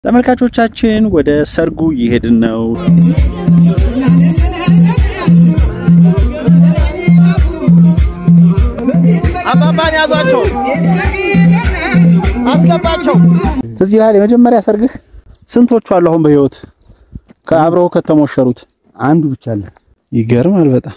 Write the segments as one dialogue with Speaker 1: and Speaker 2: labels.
Speaker 1: ተመልካቾቻችን ወደ ሰርጉ እየሄድን ነው። አባባን ያዟቸው፣ አስገባቸው። ትዝ ይልሃል የመጀመሪያ ሰርግህ? ስንቶቹ አሉ አሁን በህይወት ከአብረው ከተሞሸሩት?
Speaker 2: አንዱ ብቻ አለ።
Speaker 1: ይገርማል በጣም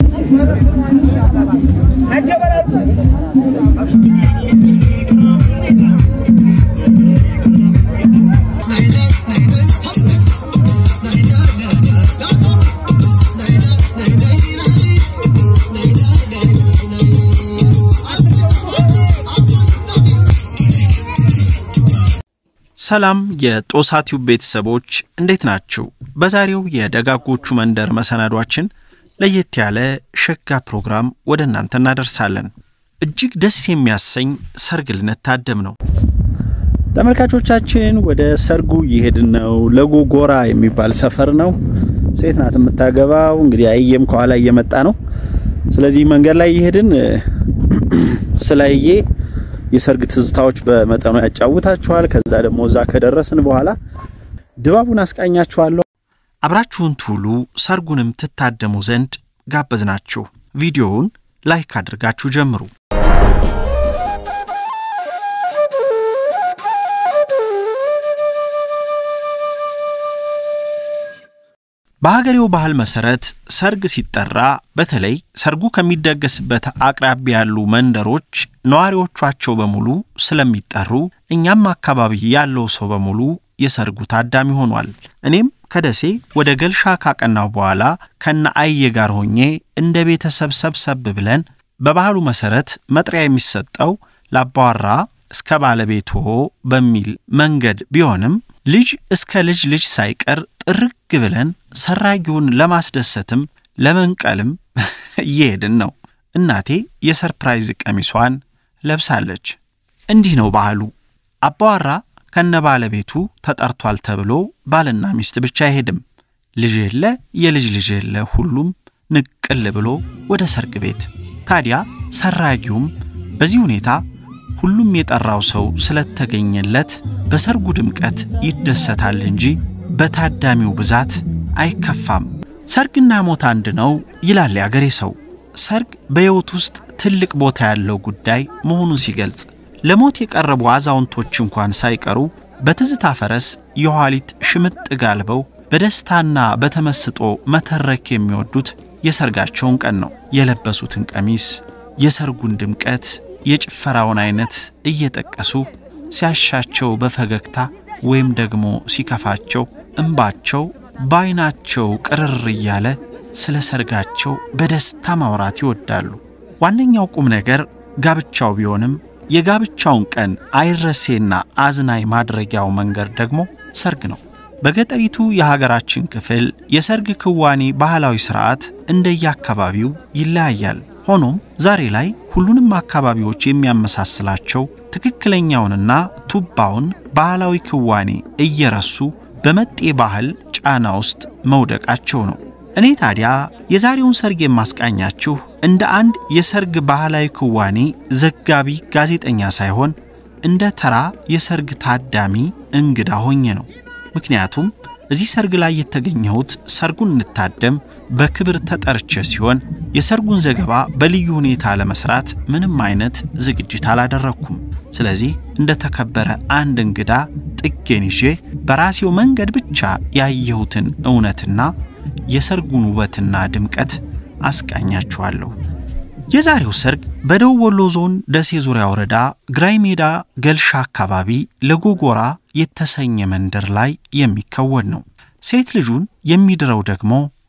Speaker 1: ሰላም የጦሳቲው ቤተሰቦች እንዴት ናችሁ? በዛሬው የደጋጎቹ መንደር መሰናዷችን ለየት ያለ ሸጋ ፕሮግራም ወደ እናንተ እናደርሳለን። እጅግ ደስ የሚያሰኝ ሰርግ ልንታደም ነው። ተመልካቾቻችን ወደ ሰርጉ እየሄድን ነው። ለጎጎራ የሚባል ሰፈር ነው። ሴት ናት የምታገባው። እንግዲህ አየም ከኋላ እየመጣ ነው። ስለዚህ መንገድ ላይ እየሄድን ስላየ የሰርግ ትዝታዎች በመጠኑ ያጫውታችኋል። ከዛ ደግሞ እዛ ከደረስን በኋላ ድባቡን አስቃኛችኋለሁ። አብራችሁን ትውሉ ሰርጉንም ትታደሙ ዘንድ ጋበዝናችሁ። ቪዲዮውን ላይክ አድርጋችሁ ጀምሩ። በሀገሬው ባህል መሰረት ሰርግ ሲጠራ በተለይ ሰርጉ ከሚደገስበት አቅራቢያ ያሉ መንደሮች ነዋሪዎቿቸው በሙሉ ስለሚጠሩ እኛም አካባቢ ያለው ሰው በሙሉ የሰርጉ ታዳሚ ሆኗል። እኔም ከደሴ ወደ ገልሻ ካቀናው በኋላ ከነ አየ ጋር ሆኜ እንደ ቤተሰብ ሰብሰብ ብለን በባህሉ መሰረት መጥሪያ የሚሰጠው ላባዋራ እስከ ባለቤቶ በሚል መንገድ ቢሆንም ልጅ እስከ ልጅ ልጅ ሳይቀር ጥርግ ብለን ሰራጊውን ለማስደሰትም ለመንቀልም እየሄድን ነው። እናቴ የሰርፕራይዝ ቀሚሷን ለብሳለች። እንዲህ ነው ባህሉ። አባዋራ ከነ ባለቤቱ ተጠርቷል ተብሎ ባልና ሚስት ብቻ አይሄድም። ልጅ የለ የልጅ ልጅ የለ ሁሉም ንቅል ብሎ ወደ ሰርግ ቤት። ታዲያ ሰራጊውም በዚህ ሁኔታ ሁሉም የጠራው ሰው ስለተገኘለት በሰርጉ ድምቀት ይደሰታል እንጂ በታዳሚው ብዛት አይከፋም። ሰርግና ሞት አንድ ነው ይላል ያገሬ ሰው። ሰርግ በሕይወት ውስጥ ትልቅ ቦታ ያለው ጉዳይ መሆኑን ሲገልጽ ለሞት የቀረቡ አዛውንቶች እንኳን ሳይቀሩ በትዝታ ፈረስ የኋሊት ሽምጥ ጋልበው በደስታና በተመስጦ መተረክ የሚወዱት የሰርጋቸውን ቀን ነው። የለበሱትን ቀሚስ፣ የሰርጉን ድምቀት፣ የጭፈራውን አይነት እየጠቀሱ ሲያሻቸው በፈገግታ ወይም ደግሞ ሲከፋቸው እንባቸው በዓይናቸው ቅርር እያለ ስለ ሰርጋቸው በደስታ ማውራት ይወዳሉ። ዋነኛው ቁም ነገር ጋብቻው ቢሆንም የጋብቻውን ቀን አይረሴና አዝናኝ ማድረጊያው መንገድ ደግሞ ሰርግ ነው። በገጠሪቱ የሀገራችን ክፍል የሰርግ ክዋኔ ባህላዊ ሥርዓት እንደየአካባቢው ይለያያል። ሆኖም ዛሬ ላይ ሁሉንም አካባቢዎች የሚያመሳስላቸው ትክክለኛውንና ቱባውን ባህላዊ ክዋኔ እየረሱ በመጤ ባህል ጫና ውስጥ መውደቃቸው ነው። እኔ ታዲያ የዛሬውን ሰርግ የማስቃኛችሁ እንደ አንድ የሰርግ ባህላዊ ክዋኔ ዘጋቢ ጋዜጠኛ ሳይሆን እንደ ተራ የሰርግ ታዳሚ እንግዳ ሆኜ ነው። ምክንያቱም እዚህ ሰርግ ላይ የተገኘሁት ሰርጉን እንታደም በክብር ተጠርቼ ሲሆን የሰርጉን ዘገባ በልዩ ሁኔታ ለመስራት ምንም አይነት ዝግጅት አላደረግኩም። ስለዚህ እንደ ተከበረ አንድ እንግዳ ጥጌን ይዤ በራሴው መንገድ ብቻ ያየሁትን እውነትና የሰርጉን ውበትና ድምቀት አስቃኛችኋለሁ። የዛሬው ሰርግ በደቡብ ወሎ ዞን ደሴ ዙሪያ ወረዳ ግራይ ሜዳ ገልሻ አካባቢ ለጎጎራ የተሰኘ መንደር ላይ የሚከወን ነው። ሴት ልጁን የሚድረው ደግሞ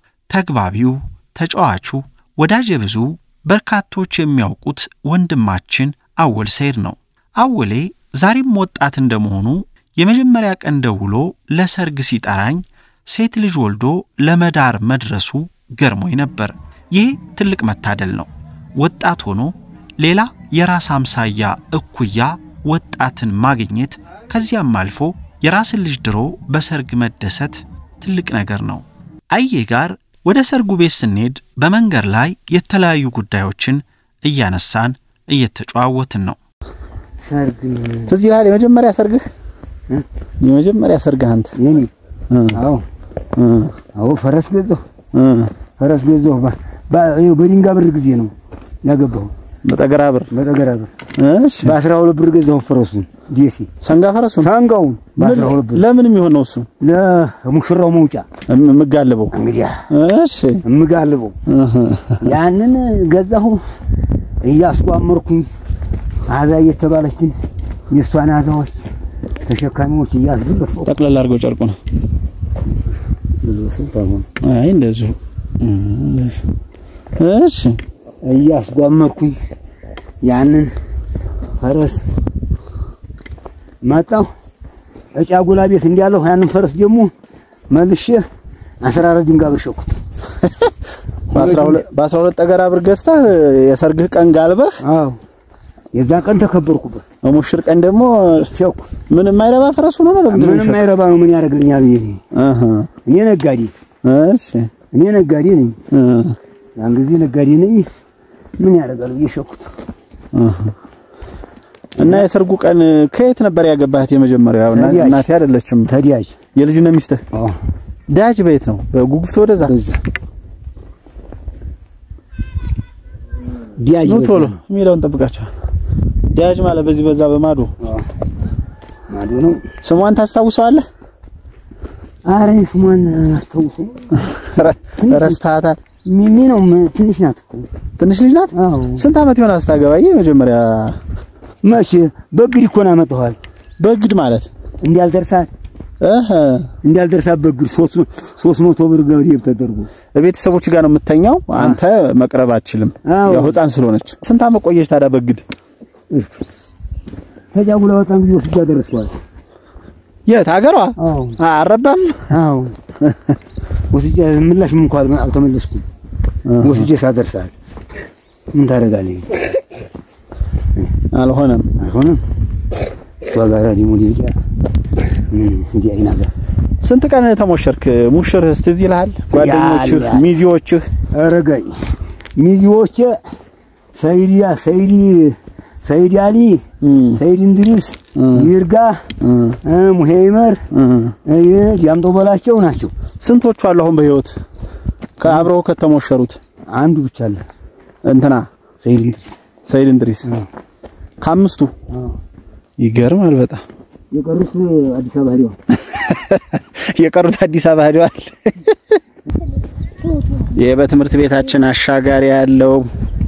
Speaker 1: ተግባቢው፣ ተጫዋቹ፣ ወዳጀ ብዙ በርካቶች የሚያውቁት ወንድማችን አወል ሰይድ ነው። አወሌ ዛሬም ወጣት እንደመሆኑ የመጀመሪያ ቀን ደውሎ ለሰርግ ሲጠራኝ ሴት ልጅ ወልዶ ለመዳር መድረሱ ገርሞኝ ነበር። ይህ ትልቅ መታደል ነው። ወጣት ሆኖ ሌላ የራስ አምሳያ እኩያ ወጣትን ማግኘት ከዚያም አልፎ የራስን ልጅ ድሮ በሰርግ መደሰት ትልቅ ነገር ነው። አዬ ጋር ወደ ሰርጉ ቤት ስንሄድ በመንገድ ላይ የተለያዩ ጉዳዮችን እያነሳን እየተጨዋወትን ነው።
Speaker 2: ሰርግ
Speaker 1: ትዝ ይልሃል የመጀመሪያ ሰርግህ? የመጀመሪያ ሰርግህ አንተ?
Speaker 2: የኔ
Speaker 1: እ
Speaker 2: አዎ
Speaker 1: እ
Speaker 2: አዎ ፈረስ ገዛሁ
Speaker 1: እ
Speaker 2: ፈረስ ገዛሁ ባ- ባ- ይኸው በድንጋ ብር ጊዜ ነው ያገባሁ
Speaker 1: በጠገራ ብር።
Speaker 2: በጠገራ ብር
Speaker 1: እሺ
Speaker 2: በአስራ ሁለት ብር ገዛሁ ፈረሱን ዴሲ
Speaker 1: ሰንጋ ፈረሱን
Speaker 2: ሳንጋውን በአስራ ሁለት ብር
Speaker 1: ለምን የሚሆን ነው እሱ
Speaker 2: ለሙሽራው መውጫ
Speaker 1: እም- የምጋልበው?
Speaker 2: እንግዲያ
Speaker 1: እሺ
Speaker 2: እምጋልበው
Speaker 1: እህ
Speaker 2: ያንን ገዛሁ እያስቋመርኩኝ አዛ እየተባለችን የእሷን አዛዎች ተሸካሚዎች እያስገለጽኩ
Speaker 1: ጠቅለል አድርገው ጨርቁ ነው።
Speaker 2: ብዙ ሰው ታሆን
Speaker 1: አይ እንደዚሁ እ እንደዚሁ። እሺ
Speaker 2: እያስጓመርኩኝ ያንን ፈረስ መጣሁ እጫጉላ ቤት እንዲያለሁ ያንን ፈረስ ደግሞ መልሼ አስራ አራት ድንጋይ ብር ሸኩት።
Speaker 1: በአስራ ሁለት በአስራ ሁለት ጠገራ ብር ገዝተህ የሰርግህ ቀን ጋልበህ
Speaker 2: አዎ የዛን ቀን ተከበርኩበት።
Speaker 1: በሙሽር ቀን ደግሞ
Speaker 2: ሸኩ
Speaker 1: ምን የማይረባ ፈረሱ ነው ነው ለምንድን ነው
Speaker 2: ምንም
Speaker 1: የሚሸጠው?
Speaker 2: አይረባ ነው ምን ያደርግልኛል ብዬ እኔ
Speaker 1: እህ
Speaker 2: እኔ ነጋዴ
Speaker 1: እሺ
Speaker 2: እኔ ነጋዴ ነኝ።
Speaker 1: እ
Speaker 2: ያን ጊዜ ነጋዴ ነኝ። ምን ያደርጋል ብዬ ሸኩት።
Speaker 1: እህ እና የሰርጉ ቀን ከየት ነበር ያገባህት? የመጀመሪያው እና-
Speaker 2: ከዲያጅ።
Speaker 1: እናቴ አይደለችም
Speaker 2: ተዲያጅ
Speaker 1: የልጅነት ሚስትህ
Speaker 2: አዎ
Speaker 1: ዳጅ በየት ነው? በጉጉፍት ወደዛ
Speaker 2: በዛ ዲያጅ
Speaker 1: ኑ
Speaker 2: በዛ
Speaker 1: ቶሎ
Speaker 2: ነው።
Speaker 1: የሚለውን ጠብቃቸው። ዳጅ ማለት በዚህ በዛ በማዶ
Speaker 2: አዎ ማዶ ነው።
Speaker 1: ስሟን ታስታውሰዋለህ?
Speaker 2: አረ ስሟን አስታውሰው
Speaker 1: ረስተሃታል?
Speaker 2: ሚሚ ነው ም- ትንሽ ናት እኮ።
Speaker 1: ትንሽ ልጅ ናት።
Speaker 2: አዎ
Speaker 1: ስንት ዓመት ይሆናል ስታገባዬ? መጀመሪያ
Speaker 2: መቼ በግድ እኮ ነው ያመጣኋል።
Speaker 1: በግድ ማለት
Speaker 2: እንዲያልደርሳት
Speaker 1: እህ
Speaker 2: እንዲያልደርሳት በግድ ሶስት መ- ሶስት መቶ ብር ገብሬ ተደርጎ
Speaker 1: ቤተሰቦች ጋር ነው የምተኛው። አንተ መቅረብ አትችልም፣
Speaker 2: አዎ።
Speaker 1: ያው ሕፃን ስለሆነች። ስንት ዓመት ቆየች ታዲያ በግድ?
Speaker 2: ተጃጉላ በጣም ጊዜ ወስጃ ደረስኳል።
Speaker 1: የት ሀገሯ?
Speaker 2: አዎ
Speaker 1: አረባም
Speaker 2: አዎ ወስጃ ምላሽም እንኳን አልተመለስኩም። ወስጄ ሳደርሳል ምን ታደርጋለህ?
Speaker 1: አልሆነም።
Speaker 2: አይሆንም እሷ ጋር ደግሞ ሊጫ እንዲህ አይናገር
Speaker 1: ስንት ቀን ተሞሸርክ? ሙሽርህ እስቲ እዚህ ይልሃል? ጓደኞችህ፣
Speaker 2: ያለ-
Speaker 1: ሚዜዎችህ
Speaker 2: ረጋይ ሚዜዎቼ ሰይድ ሰይድ ሰይድ አሊ
Speaker 1: እም፣
Speaker 2: ሰይድ እንድሪስ ይርጋ
Speaker 1: እም፣
Speaker 2: ሙሄ ይመር
Speaker 1: እም።
Speaker 2: ዲያምጦ በላቸው ናቸው።
Speaker 1: ስንቶቹ አሉ አሁን በህይወት ከአብረው ከተሞሸሩት?
Speaker 2: አንዱ ብቻ አለ
Speaker 1: እንትና
Speaker 2: ሰይድ እንድሪስ።
Speaker 1: ሰይድ እንድሪስ ከአምስቱ ይገርማል በጣም
Speaker 2: የቀሩት አዲስ አበባ ሄደዋል።
Speaker 1: የቀሩት አዲስ አበባ ሄደዋል። ይህ በትምህርት ቤታችን አሻጋሪ ያለው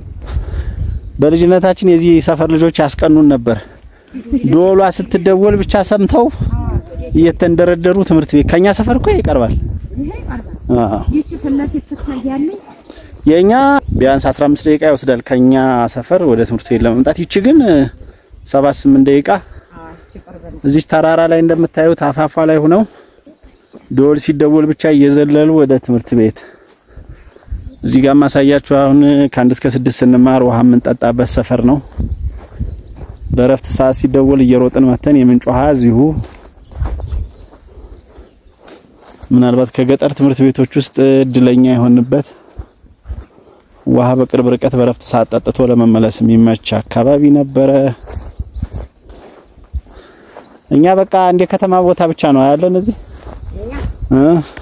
Speaker 1: በልጅነታችን የዚህ ሰፈር ልጆች ያስቀኑን ነበር። ዶሏ ስትደወል ብቻ ሰምተው እየተንደረደሩ ትምህርት ቤት ከኛ ሰፈር እኮ ይቀርባል። አዎ
Speaker 3: ይቺ ፊት ለፊት ትታያለች።
Speaker 1: የኛ ቢያንስ 15 ደቂቃ ይወስዳል ከኛ ሰፈር ወደ ትምህርት ቤት ለመምጣት። ይቺ ግን 7 8 ደቂቃ እዚህ ተራራ ላይ እንደምታዩት አፋፏ ላይ ሆነው ደወል ሲደወል ብቻ እየዘለሉ ወደ ትምህርት ቤት። እዚህ ጋር ማሳያችሁ አሁን ከአንድ እስከ ስድስት ስንማር ውሃ የምንጠጣበት ሰፈር ነው። በእረፍት ሰዓት ሲደወል እየሮጥን መተን የምንጭ ውሃ እዚሁ ምናልባት ከገጠር ትምህርት ቤቶች ውስጥ እድለኛ የሆንበት ውሃ በቅርብ ርቀት በእረፍት ሰዓት ጠጥቶ ለመመለስ የሚመች አካባቢ ነበረ። እኛ በቃ እንደ ከተማ ቦታ ብቻ ነው ያለን እዚህ እ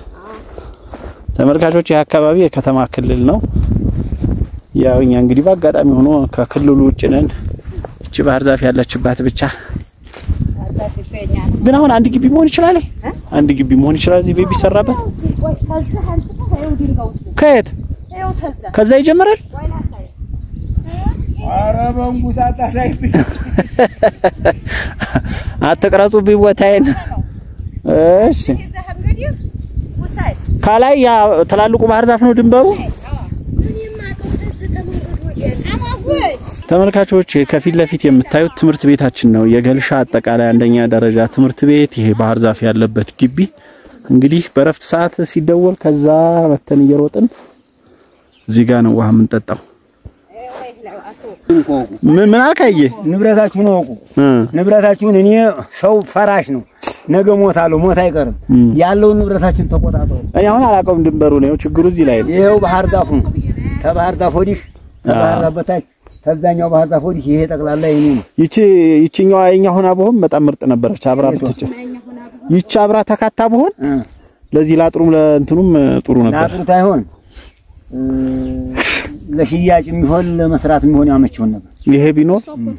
Speaker 1: ተመልካቾች ይህ አካባቢ የከተማ ክልል ነው። ያው እኛ እንግዲህ በአጋጣሚ ሆኖ ከክልሉ ውጭ ነን። እቺ ባህር ዛፍ ያለችባት ብቻ ግን አሁን አንድ ግቢ መሆን ይችላል። አንድ ግቢ መሆን ይችላል እዚህ ቤት ቢሰራበት።
Speaker 3: ከዚህ አንስተህ ይኸው ድንጋዩ
Speaker 1: ከየት
Speaker 3: ይኸው ተዛ
Speaker 1: ከዛ ይጀምራል።
Speaker 3: ወይና ሳይ
Speaker 2: ኧረ በእንጉሳ አታሳይብኝ።
Speaker 1: አትቅረጹብኝ ቦታዬን። እሺ
Speaker 3: ይዘህ እንግዲህ ውሰድ።
Speaker 1: ከላይ ያ ትላልቁ ባህር ዛፍ ነው ድንበሩ።
Speaker 3: አማጉል
Speaker 1: ተመልካቾች ከፊት ለፊት የምታዩት ትምህርት ቤታችን ነው። የገልሻ አጠቃላይ አንደኛ ደረጃ ትምህርት ቤት ይሄ ባህር ዛፍ ያለበት ግቢ። እንግዲህ በረፍት ሰዓት ሲደወል ከዛ መተን እየሮጥን እዚህ ጋር ነው ውሃ የምንጠጣው። ምን ምን አልካየ?
Speaker 2: ንብረታችሁን እወቁ።
Speaker 1: እ
Speaker 2: ንብረታችሁን እኔ ሰው ፈራሽ ነው። ነገ ሞታለሁ፣ ሞት አይቀርም። ያለውን ንብረታችን ተቆጣጠሩ።
Speaker 1: እኔ አሁን አላውቀውም ድንበሩ ነው ችግሩ እዚህ ላይ ነው።
Speaker 2: ይኸው ባህር ዛፉ ነው። ከባህር ዛፍ ወዲህ ከባህር ዛፍ በታች ከዛኛው ባህር ዛፍ ወዲህ ይሄ ጠቅላላ የኔ ነው።
Speaker 1: ይቺ ይቺኛዋ የኛ ሆና በሆን በጣም ምርጥ ነበረች። አብራ ብትጭ ይቺ አብራ ተካታ ብሆን
Speaker 2: እ፣
Speaker 1: ለዚህ ላጥሩም ለእንትኑም ጥሩ ነበር።
Speaker 2: ለአጥሩት አይሆን እ፣ ለሽያጭ የሚሆን ለመስራት የሚሆን ያመችውን ነበር።
Speaker 1: ይሄ ቢኖር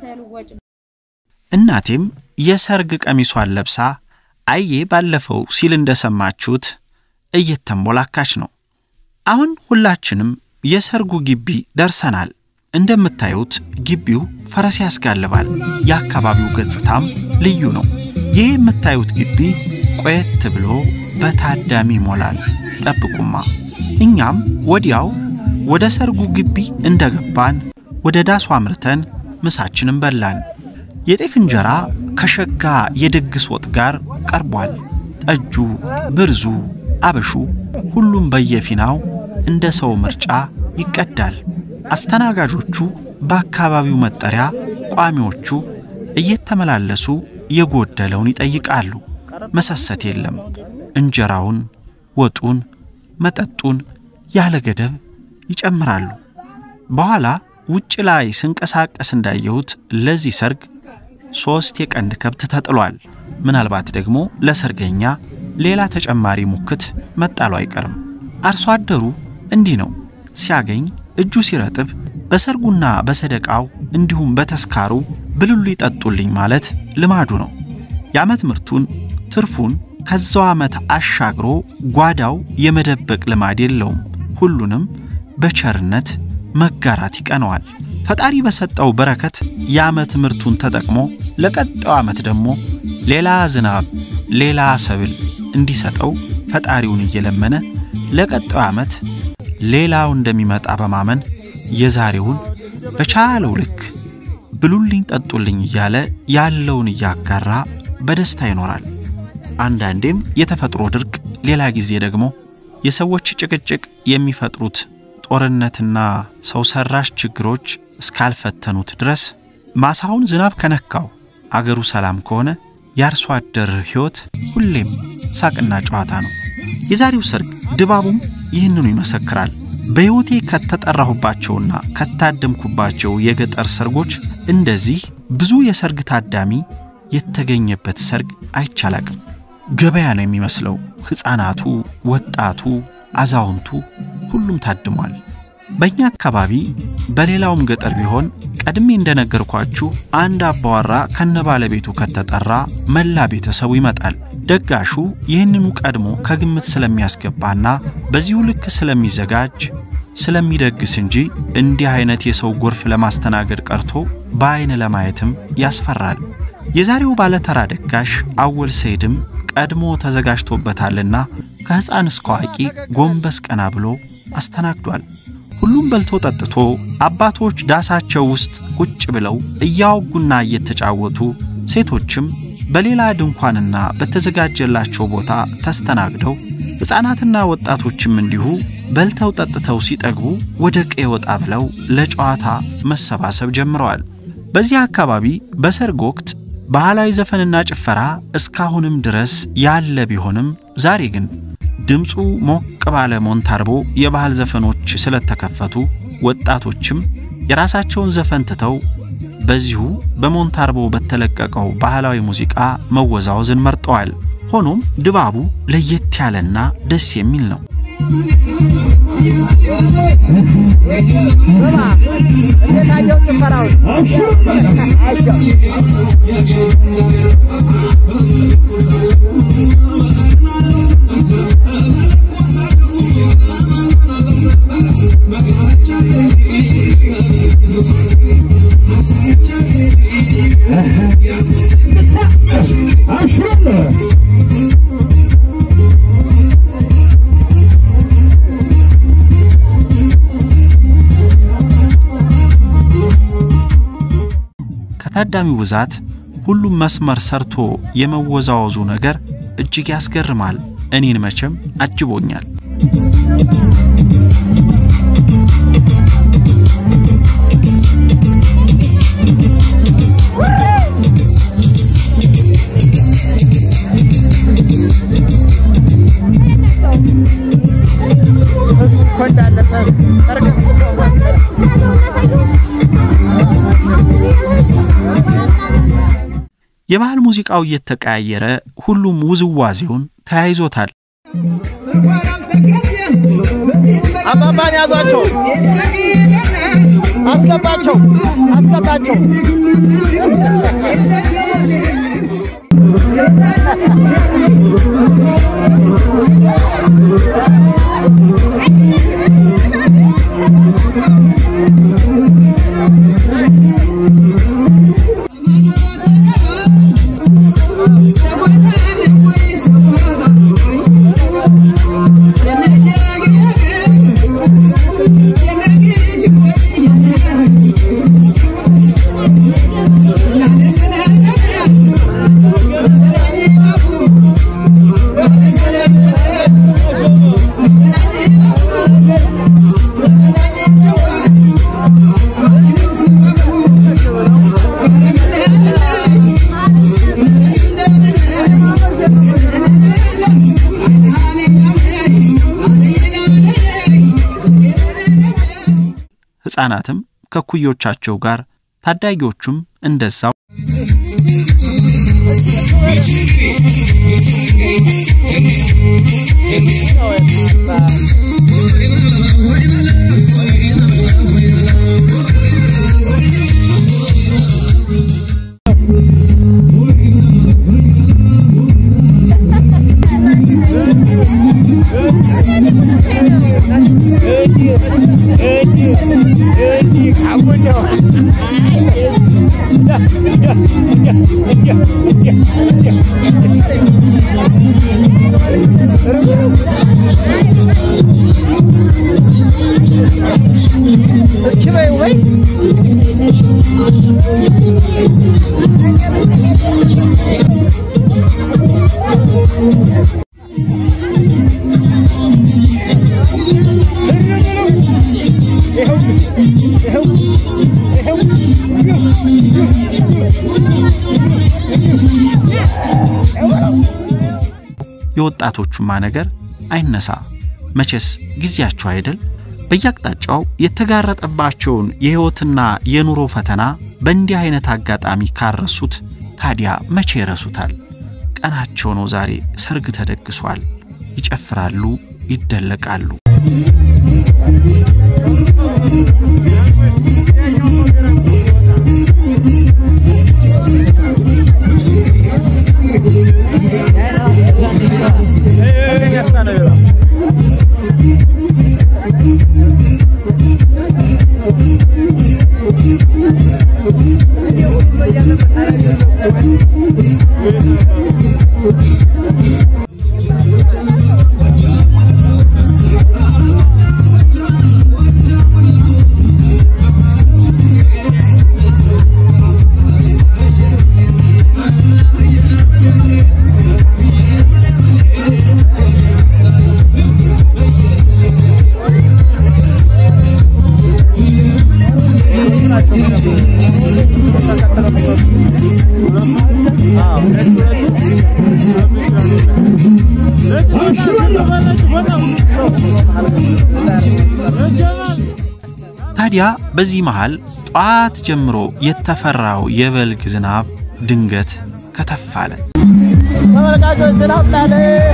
Speaker 1: እናቴም የሰርግ ቀሚሷን ለብሳ አዬ ባለፈው ሲል እንደሰማችሁት እየተንቦላካች ነው። አሁን ሁላችንም የሰርጉ ግቢ ደርሰናል። እንደምታዩት ግቢው ፈረስ ያስጋልባል። የአካባቢው ገጽታም ልዩ ነው። ይህ የምታዩት ግቢ ቆየት ብሎ በታዳሚ ይሞላል። ጠብቁማ። እኛም ወዲያው ወደ ሰርጉ ግቢ እንደገባን ወደ ዳሱ አምርተን ምሳችንን በላን። የጤፍ እንጀራ ከሸጋ የድግስ ወጥ ጋር ቀርቧል። ጠጁ፣ ብርዙ፣ አበሹ ሁሉም በየፊናው እንደ ሰው ምርጫ ይቀዳል። አስተናጋጆቹ በአካባቢው መጠሪያ ቋሚዎቹ እየተመላለሱ የጎደለውን ይጠይቃሉ። መሰሰት የለም። እንጀራውን፣ ወጡን፣ መጠጡን ያለ ገደብ ይጨምራሉ። በኋላ ውጭ ላይ ስንቀሳቀስ እንዳየሁት ለዚህ ሰርግ ሦስት የቀንድ ከብት ተጥሏል። ምናልባት ደግሞ ለሰርገኛ ሌላ ተጨማሪ ሙክት መጣሉ አይቀርም። አርሶ አደሩ እንዲህ ነው። ሲያገኝ እጁ ሲረጥብ በሰርጉና በሰደቃው እንዲሁም በተስካሩ ብሉሉ ይጠጡልኝ ማለት ልማዱ ነው። የዓመት ምርቱን ትርፉን ከዛው ዓመት አሻግሮ ጓዳው የመደበቅ ልማድ የለውም። ሁሉንም በቸርነት መጋራት ይቀነዋል። ፈጣሪ በሰጠው በረከት የዓመት ምርቱን ተጠቅሞ ለቀጣዩ ዓመት ደግሞ ሌላ ዝናብ፣ ሌላ ሰብል እንዲሰጠው ፈጣሪውን እየለመነ ለቀጣዩ ዓመት ሌላው እንደሚመጣ በማመን የዛሬውን በቻለው ልክ ብሉልኝ ጠጡልኝ እያለ ያለውን እያጋራ በደስታ ይኖራል። አንዳንዴም የተፈጥሮ ድርቅ፣ ሌላ ጊዜ ደግሞ የሰዎች ጭቅጭቅ የሚፈጥሩት ጦርነትና ሰው ሰራሽ ችግሮች እስካልፈተኑት ድረስ ማሳውን ዝናብ ከነካው አገሩ ሰላም ከሆነ የአርሶ አደር ሕይወት ሁሌም ሳቅና ጨዋታ ነው። የዛሬው ሰርግ ድባቡም ይህንኑ ይመሰክራል። በሕይወቴ ከተጠራሁባቸውና ከታደምኩባቸው የገጠር ሰርጎች እንደዚህ ብዙ የሰርግ ታዳሚ የተገኘበት ሰርግ አይቻላቅም። ገበያ ነው የሚመስለው። ሕፃናቱ፣ ወጣቱ፣ አዛውንቱ ሁሉም ታድሟል። በእኛ አካባቢ በሌላውም ገጠር ቢሆን ቀድሜ እንደነገርኳችሁ አንድ አባወራ ከነ ባለቤቱ ከተጠራ መላ ቤተሰቡ ይመጣል። ደጋሹ ይህንኑ ቀድሞ ከግምት ስለሚያስገባና በዚሁ ልክ ስለሚዘጋጅ ስለሚደግስ እንጂ እንዲህ አይነት የሰው ጎርፍ ለማስተናገድ ቀርቶ በአይን ለማየትም ያስፈራል። የዛሬው ባለተራ ደጋሽ አወል ሰይድም ቀድሞ ተዘጋጅቶበታልና ከሕፃን እስከ አዋቂ ጎንበስ ቀና ብሎ አስተናግዷል። ሁሉም በልቶ ጠጥቶ አባቶች ዳሳቸው ውስጥ ቁጭ ብለው እያወጉና እየተጫወቱ ሴቶችም በሌላ ድንኳንና በተዘጋጀላቸው ቦታ ተስተናግደው ሕፃናትና ወጣቶችም እንዲሁ በልተው ጠጥተው ሲጠግቡ ወደ ቀዬ ወጣ ብለው ለጨዋታ መሰባሰብ ጀምረዋል። በዚህ አካባቢ በሰርግ ወቅት ባህላዊ ዘፈንና ጭፈራ እስካሁንም ድረስ ያለ ቢሆንም ዛሬ ግን ድምፁ ሞቅ ባለ ሞንታርቦ የባህል ዘፈኖች ስለተከፈቱ ወጣቶችም የራሳቸውን ዘፈን ትተው በዚሁ በሞንታርቦ በተለቀቀው ባህላዊ ሙዚቃ መወዛወዝን መርጠዋል። ሆኖም ድባቡ ለየት ያለና ደስ የሚል ነው።
Speaker 2: እንዴት አየው ጭፈራውን?
Speaker 1: ከታዳሚው ብዛት ሁሉም መስመር ሰርቶ የመወዛወዙ ነገር እጅግ ያስገርማል። እኔን መቼም አጅቦኛል።
Speaker 2: እኮ እንዳለፈ
Speaker 1: የባህል ሙዚቃው እየተቀያየረ ሁሉም ውዝዋዜውን ተያይዞታል።
Speaker 4: አባባን ያዟቸው፣ አስገባቸው፣ አስገባቸው።
Speaker 1: ሕፃናትም ከኩዮቻቸው ጋር ታዳጊዎቹም እንደዛው
Speaker 4: እስኪ በይ ወይ
Speaker 1: የወጣቶቹማ ነገር አይነሳ መቼስ ጊዜያቸው አይደል? በየአቅጣጫው የተጋረጠባቸውን የሕይወትና የኑሮ ፈተና በእንዲህ አይነት አጋጣሚ ካረሱት ታዲያ መቼ ይረሱታል? ቀናቸው ነው ዛሬ። ሰርግ ተደግሷል። ይጨፍራሉ፣ ይደለቃሉ። ታዲያ በዚህ መሃል ጧት ጀምሮ የተፈራው የበልግ ዝናብ ድንገት ከተፍ አለ።
Speaker 4: ተመልካቾች ዝናብ ጣለ።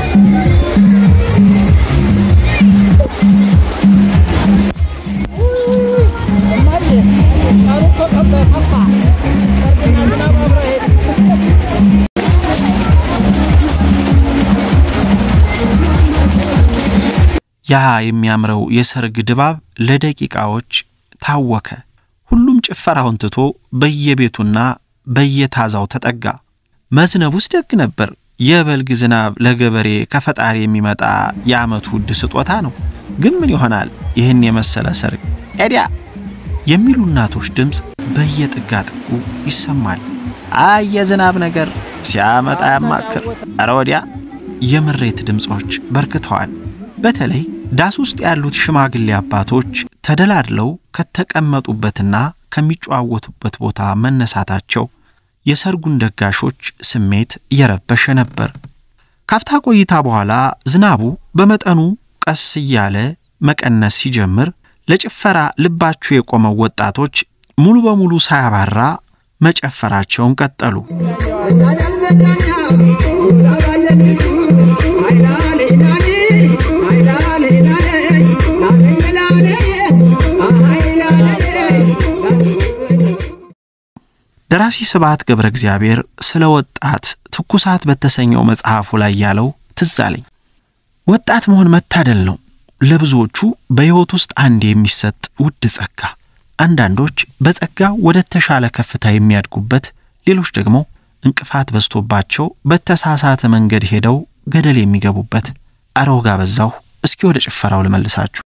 Speaker 4: እማዬ ቀኑ እኮ ጠባ ጠፋ። ሰርግና ዝናብ አብረው ሄዱ።
Speaker 1: ያ የሚያምረው የሰርግ ድባብ ለደቂቃዎች ታወከ። ሁሉም ጭፈራውን ትቶ በየቤቱና በየታዛው ተጠጋ። መዝነቡስ ደግ ነበር። የበልግ ዝናብ ለገበሬ ከፈጣሪ የሚመጣ የዓመቱ ውድ ስጦታ ነው። ግን ምን ይሆናል ይህን የመሰለ ሰርግ ኤዲያ የሚሉ እናቶች ድምፅ በየጥጋ ጥጉ ይሰማል። አይ የዝናብ ነገር ሲያመጣ ያማክር። ኧረ ወዲያ የምሬት ድምፆች በርክተዋል። በተለይ ዳስ ውስጥ ያሉት ሽማግሌ አባቶች ተደላድለው ከተቀመጡበትና ከሚጨዋወቱበት ቦታ መነሳታቸው የሰርጉን ደጋሾች ስሜት እየረበሸ ነበር። ካፍታ ቆይታ በኋላ ዝናቡ በመጠኑ ቀስ እያለ መቀነስ ሲጀምር ለጭፈራ ልባቸው የቆመው ወጣቶች ሙሉ በሙሉ ሳያባራ መጨፈራቸውን ቀጠሉ። ደራሲ ስብሐት ገብረ እግዚአብሔር ስለ ወጣት ትኩሳት በተሰኘው መጽሐፉ ላይ ያለው ትዝ አለኝ። ወጣት መሆን መታደል ነው። ለብዙዎቹ በሕይወት ውስጥ አንድ የሚሰጥ ውድ ጸጋ። አንዳንዶች በጸጋ ወደ ተሻለ ከፍታ የሚያድጉበት፣ ሌሎች ደግሞ እንቅፋት በዝቶባቸው በተሳሳተ መንገድ ሄደው ገደል የሚገቡበት። አረ ወጋ በዛሁ። እስኪ ወደ ጭፈራው ልመልሳችሁ።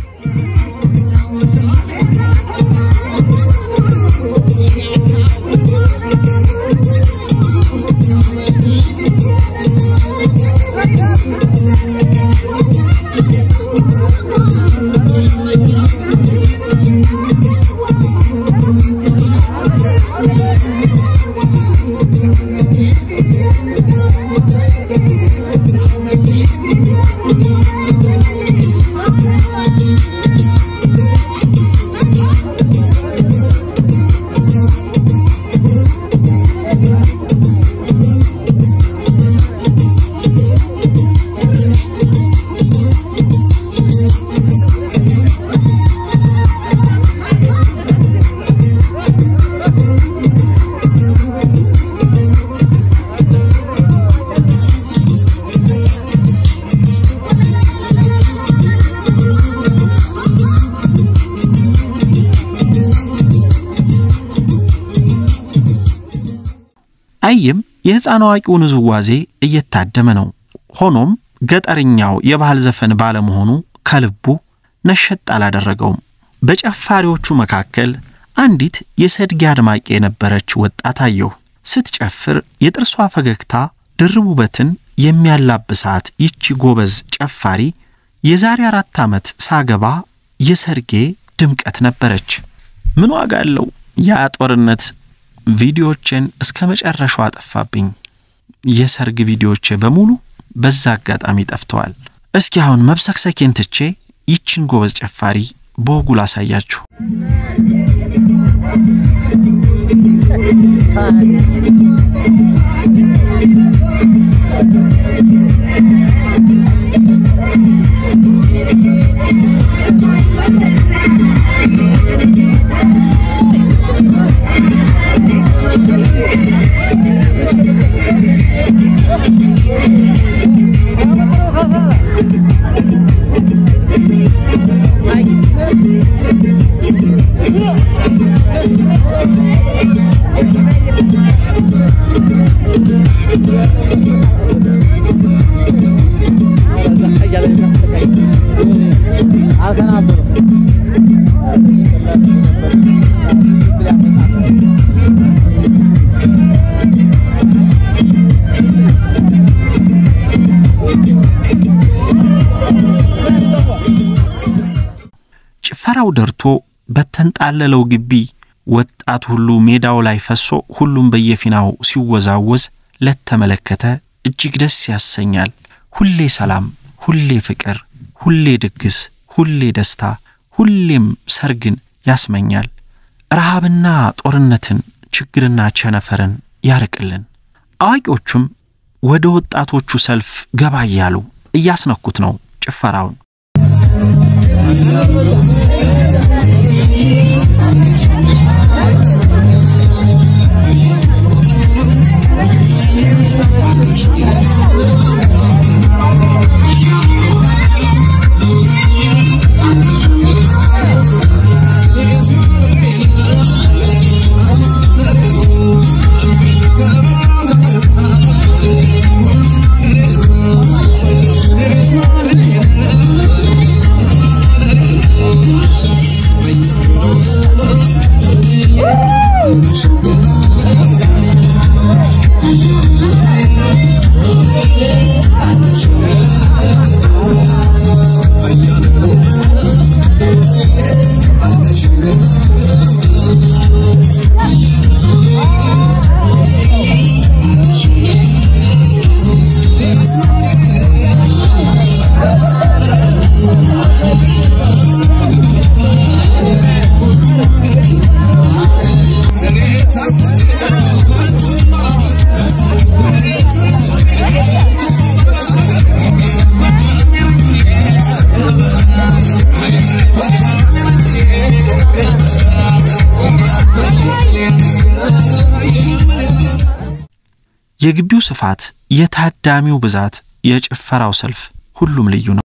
Speaker 1: አይም የሕፃን አዋቂውን ውዝዋዜ እየታደመ ነው። ሆኖም ገጠርኛው የባህል ዘፈን ባለመሆኑ ከልቡ ነሸጥ አላደረገውም። በጨፋሪዎቹ መካከል አንዲት የሰድጌ አድማቂ የነበረች ወጣት አየሁ። ስትጨፍር የጥርሷ ፈገግታ ድርብ ውበትን የሚያላብሳት ይቺ ጎበዝ ጨፋሪ የዛሬ አራት ዓመት ሳገባ የሰርጌ ድምቀት ነበረች። ምን ዋጋ አለው ያ ጦርነት ቪዲዮዎችን እስከ መጨረሻው አጠፋብኝ። የሰርግ ቪዲዮዎቼ በሙሉ በዛ አጋጣሚ ጠፍተዋል። እስኪ አሁን መብሰክሰኬን ትቼ ይችን ጎበዝ ጨፋሪ በወጉ ላሳያችሁ። ጭፈራው ደርቶ በተንጣለለው ግቢ ወጣት ሁሉ ሜዳው ላይ ፈሶ ሁሉም በየፊናው ሲወዛወዝ ለተመለከተ እጅግ ደስ ያሰኛል። ሁሌ ሰላም፣ ሁሌ ፍቅር፣ ሁሌ ድግስ፣ ሁሌ ደስታ፣ ሁሌም ሰርግን ያስመኛል። ረሃብና ጦርነትን፣ ችግርና ቸነፈርን ያርቅልን። አዋቂዎቹም ወደ ወጣቶቹ ሰልፍ ገባ እያሉ እያስነኩት ነው ጭፈራውን።
Speaker 5: Thank you.
Speaker 1: የግቢው ስፋት፣ የታዳሚው ብዛት፣ የጭፈራው ሰልፍ፣ ሁሉም ልዩ ነው።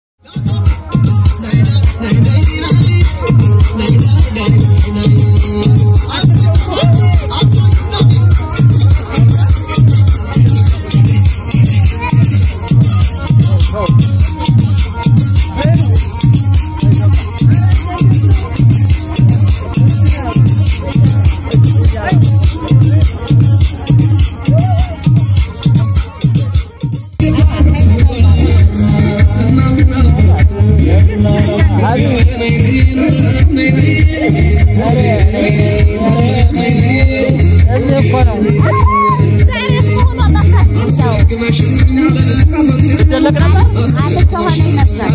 Speaker 3: ዛሬ እስከሆነ ጠፋች አለች ሆነ ይመስላል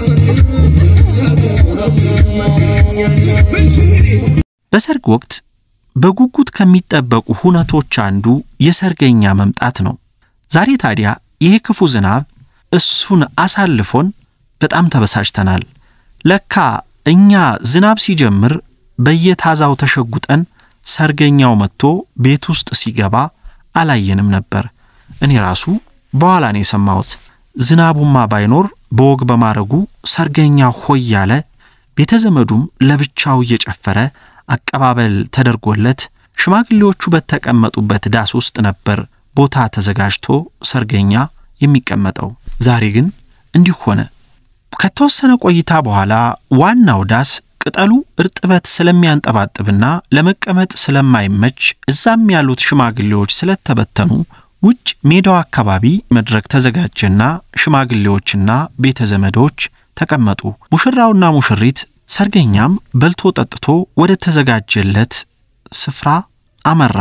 Speaker 1: በሰርግ ወቅት በጉጉት ከሚጠበቁ ሁነቶች አንዱ የሰርገኛ መምጣት ነው። ዛሬ ታዲያ ይሄ ክፉ ዝናብ እሱን አሳልፎን በጣም ተበሳጭተናል። ለካ እኛ ዝናብ ሲጀምር በየታዛው ተሸጉጠን ሰርገኛው መጥቶ ቤት ውስጥ ሲገባ አላየንም ነበር። እኔ ራሱ በኋላ ነው የሰማሁት። ዝናቡማ ባይኖር በወግ በማረጉ ሰርገኛ ሆይ ያለ ቤተ ዘመዱም ለብቻው እየጨፈረ አቀባበል ተደርጎለት ሽማግሌዎቹ በተቀመጡበት ዳስ ውስጥ ነበር ቦታ ተዘጋጅቶ ሰርገኛ የሚቀመጠው። ዛሬ ግን እንዲህ ሆነ። ከተወሰነ ቆይታ በኋላ ዋናው ዳስ ቅጠሉ እርጥበት ስለሚያንጠባጥብና ለመቀመጥ ስለማይመች እዛም ያሉት ሽማግሌዎች ስለተበተኑ ውጭ ሜዳው አካባቢ መድረክ ተዘጋጀና ሽማግሌዎችና ቤተ ዘመዶች ተቀመጡ። ሙሽራውና ሙሽሪት ሰርገኛም በልቶ ጠጥቶ ወደ ተዘጋጀለት ስፍራ አመራ።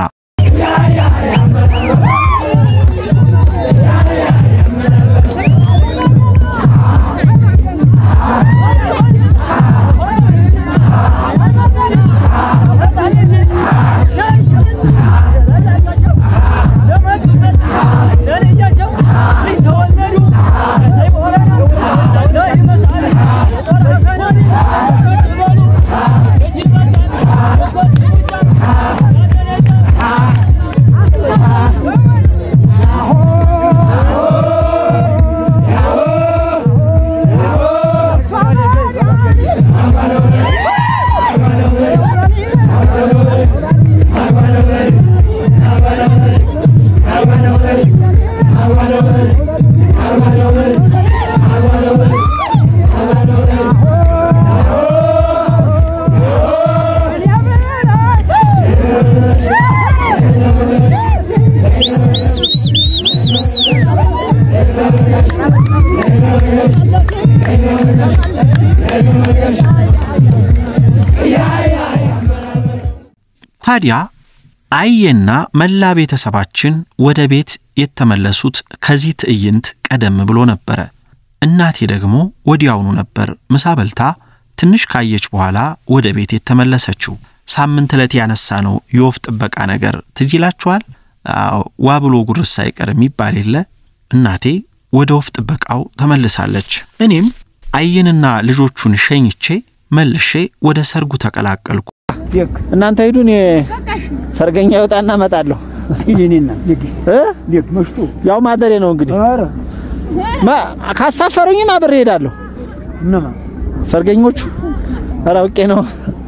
Speaker 1: ታዲያ አየና መላ ቤተሰባችን ወደ ቤት የተመለሱት ከዚህ ትዕይንት ቀደም ብሎ ነበረ። እናቴ ደግሞ ወዲያውኑ ነበር ምሳ በልታ ትንሽ ካየች በኋላ ወደ ቤት የተመለሰችው። ሳምንት ዕለት ያነሳ ነው የወፍ ጥበቃ ነገር ትዝ ይላችኋል? አዎ፣ ዋ ብሎ ጉርስ ሳይቀር የሚባል የለ። እናቴ ወደ ወፍ ጥበቃው ተመልሳለች። እኔም አየንና ልጆቹን ሸኝቼ መልሼ ወደ ሰርጉ ተቀላቀልኩ።
Speaker 4: እናንተ ሂዱ፣ እኔ ሰርገኛ ይወጣና እመጣለሁ።
Speaker 2: ሂድኔና
Speaker 4: እ?
Speaker 2: ሊክ መሽቶ
Speaker 4: ያው ማደሬ ነው እንግዲህ
Speaker 2: ኧረ
Speaker 4: ማ- ካሳፈሩኝም አብሬ እሄዳለሁ።
Speaker 2: እነማ
Speaker 4: ሰርገኞቹ ኧረ አውቄ ነው።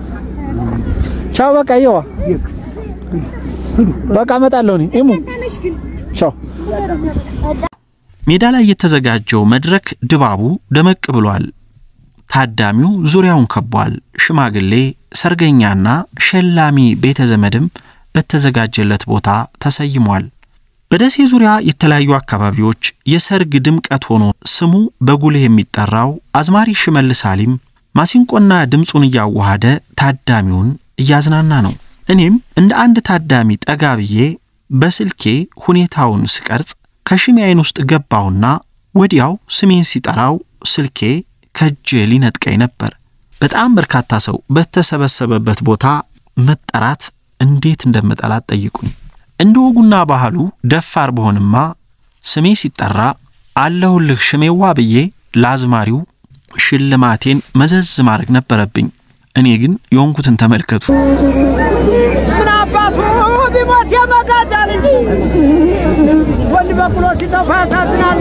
Speaker 4: ቻው በቃ ይዋ
Speaker 2: ሊክ
Speaker 4: በቃ እመጣለሁ። እኔ ኢሙ ቻው
Speaker 1: ሜዳ ላይ የተዘጋጀው መድረክ ድባቡ ደመቅ ብሏል። ታዳሚው ዙሪያውን ከቧል። ሽማግሌ፣ ሰርገኛና ሸላሚ ቤተ ዘመድም በተዘጋጀለት ቦታ ተሰይሟል። በደሴ ዙሪያ የተለያዩ አካባቢዎች የሰርግ ድምቀት ሆኖ ስሙ በጉልህ የሚጠራው አዝማሪ ሽመልስ አሊም ማሲንቆና ድምፁን እያዋሃደ ታዳሚውን እያዝናና ነው። እኔም እንደ አንድ ታዳሚ ጠጋ ብዬ በስልኬ ሁኔታውን ስቀርጽ ከሽሜ ዓይን ውስጥ ገባሁና ወዲያው ስሜን ሲጠራው ስልኬ ከእጄ ሊነጥቀኝ ነበር። በጣም በርካታ ሰው በተሰበሰበበት ቦታ መጠራት እንዴት እንደምጠላት ጠይቁኝ። እንደ ወጉና ባህሉ ደፋር በሆንማ ስሜ ሲጠራ አለሁልህ ሽሜዋ ብዬ ለአዝማሪው ሽልማቴን መዘዝ ማድረግ ነበረብኝ። እኔ ግን የሆንኩትን ተመልከቱ።
Speaker 4: ምን አባቱ
Speaker 5: ቢሞት የመጋጫ ልጅ ወንድ በቅሎ ሲጠፋ ያሳዝናል።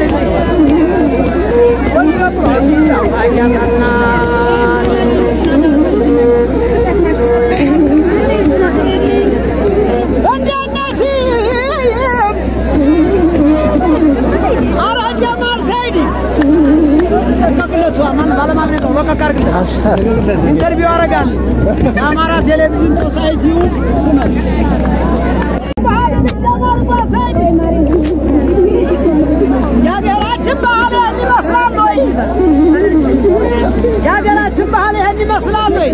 Speaker 5: ወንድ በቅሎ ሲጠፋ ያሳዝናል። እንዴት ነሽ? ኧረ ጀማል ሰይድ በቅለቱ ማን ባለማግኘት ነው። በቃ አድርግለት ኢንተርቪው አደርጋለሁ። የአማራ ቴሌቪዥን ሶሳይቲው እሱ ነው። ጀማል ሰይድ የሀገራችን ባህል ይህን ይመስላል ወይ? የሀገራችን ባህል ይህን ይመስላል ወይ?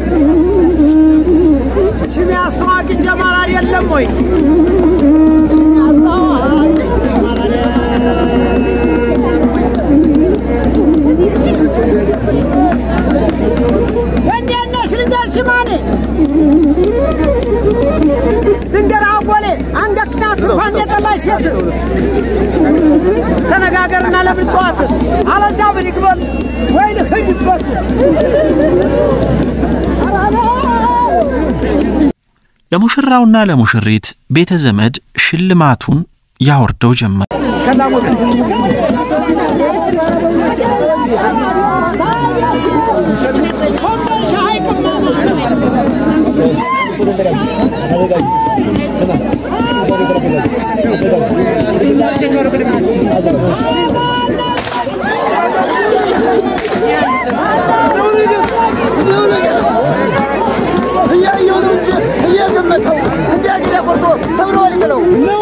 Speaker 5: ሽሜ አስተዋቂ ጀማል አይደለም ወይ? ሽሜ አስተዋቂ ጀማል አይደለም እንዴት ነሽ ልንገርሽ ማኔ ልንገር አወሌ አንገትና ትርፋ እንደጠላሽ ሴት ተነጋገርና ለምን ጠዋት አለዛ ምን ይግበል ወይ ልሂድበት
Speaker 1: ለሙሽራውና ለሙሽሪት ቤተ ዘመድ ሽልማቱን ያወርደው ጀመር።
Speaker 5: እያየሁ ነው እንጂ እየገመተው እንዲያግር ያቆርጦ ሰብሮ ሊጥለው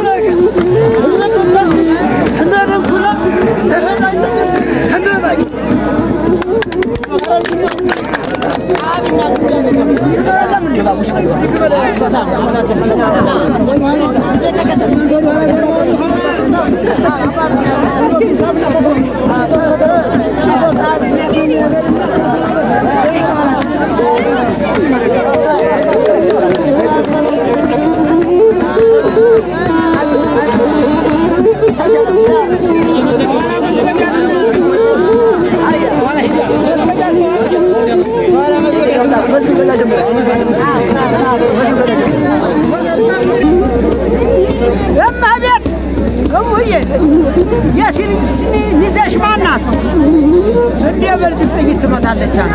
Speaker 5: እመቤት እሙዬ የሲሪንግ ስኒ ሚዜሽ ማናት? እንዴ በልጅግ ጥይት ትመታለች አለ።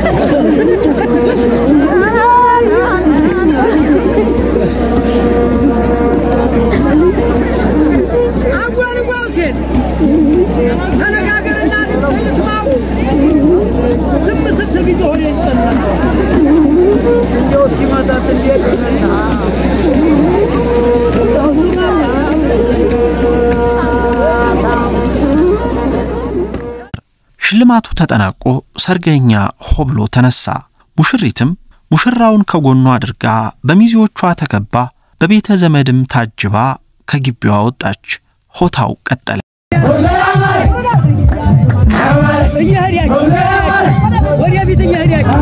Speaker 5: አጓል ጓውሴን ተነጋገርና ስልስማው ዝም ስትል ጊዜ ሆነ ይጨነቃል። እንደው እስኪመጣት እንዴት ይመጣ
Speaker 1: ሽልማቱ ተጠናቆ ሰርገኛ ሆ ብሎ ተነሳ። ሙሽሪትም ሙሽራውን ከጎኗ አድርጋ በሚዜዎቿ ተከባ በቤተ ዘመድም ታጅባ ከግቢዋ ወጣች። ሆታው ቀጠለ።
Speaker 5: እየሄዳችሁ ወደፊት እየሄዳችሁ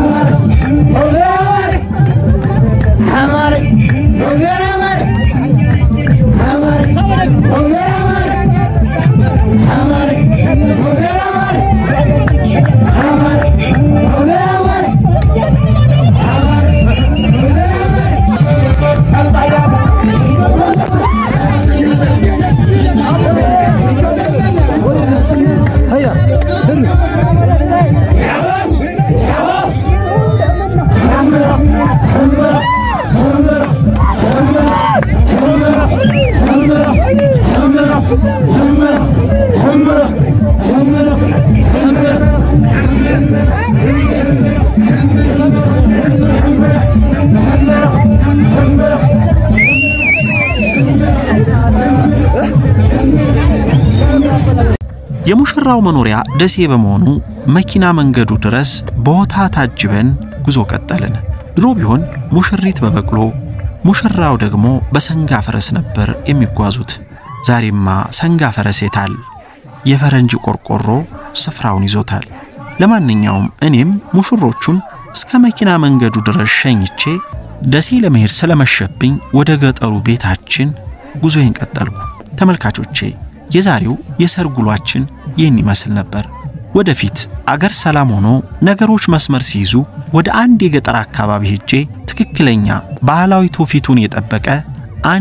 Speaker 1: የሙሽራው መኖሪያ ደሴ በመሆኑ መኪና መንገዱ ድረስ በሆታ ታጅበን ጉዞ ቀጠልን። ድሮ ቢሆን ሙሽሪት በበቅሎ ሙሽራው ደግሞ በሰንጋ ፈረስ ነበር የሚጓዙት። ዛሬማ ሰንጋ ፈረስ የታል? የፈረንጅ ቆርቆሮ ስፍራውን ይዞታል። ለማንኛውም እኔም ሙሽሮቹን እስከ መኪና መንገዱ ድረስ ሸኝቼ ደሴ ለመሄድ ስለመሸብኝ ወደ ገጠሩ ቤታችን ጉዞዬን ቀጠልኩ። ተመልካቾቼ የዛሬው የሰርግ ውሏችን ይህን ይመስል ነበር። ወደፊት አገር ሰላም ሆኖ ነገሮች መስመር ሲይዙ ወደ አንድ የገጠር አካባቢ ሄጄ ትክክለኛ ባህላዊ ትውፊቱን የጠበቀ አንድ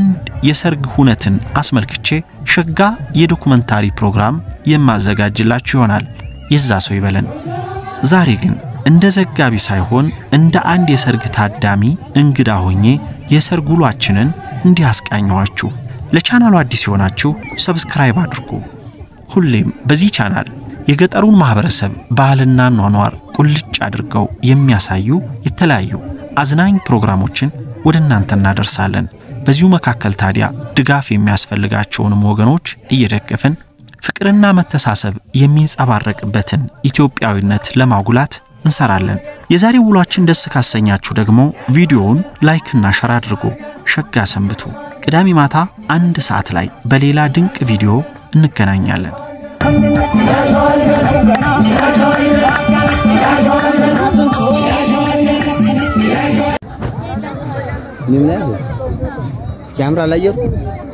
Speaker 1: የሰርግ ሁነትን አስመልክቼ ሸጋ የዶኩመንታሪ ፕሮግራም የማዘጋጅላችሁ ይሆናል። የዛ ሰው ይበለን። ዛሬ ግን እንደ ዘጋቢ ሳይሆን እንደ አንድ የሰርግ ታዳሚ እንግዳ ሆኜ የሰርግ ውሏችንን እንዲህ አስቃኘኋችሁ። ለቻናሉ አዲስ የሆናችሁ ሰብስክራይብ አድርጉ። ሁሌም በዚህ ቻናል የገጠሩን ማህበረሰብ ባህልና ኗኗር ቁልጭ አድርገው የሚያሳዩ የተለያዩ አዝናኝ ፕሮግራሞችን ወደ እናንተ እናደርሳለን። በዚሁ መካከል ታዲያ ድጋፍ የሚያስፈልጋቸውንም ወገኖች እየደገፍን ፍቅርና መተሳሰብ የሚንጸባረቅበትን ኢትዮጵያዊነት ለማጉላት እንሰራለን። የዛሬ ውሏችን ደስ ካሰኛችሁ ደግሞ ቪዲዮውን ላይክና ሸር አድርጉ። ሸጋ ሰንብቱ። ቅዳሜ ማታ አንድ ሰዓት ላይ በሌላ ድንቅ ቪዲዮ እንገናኛለን።
Speaker 6: እስኪ ያምራል አየሩ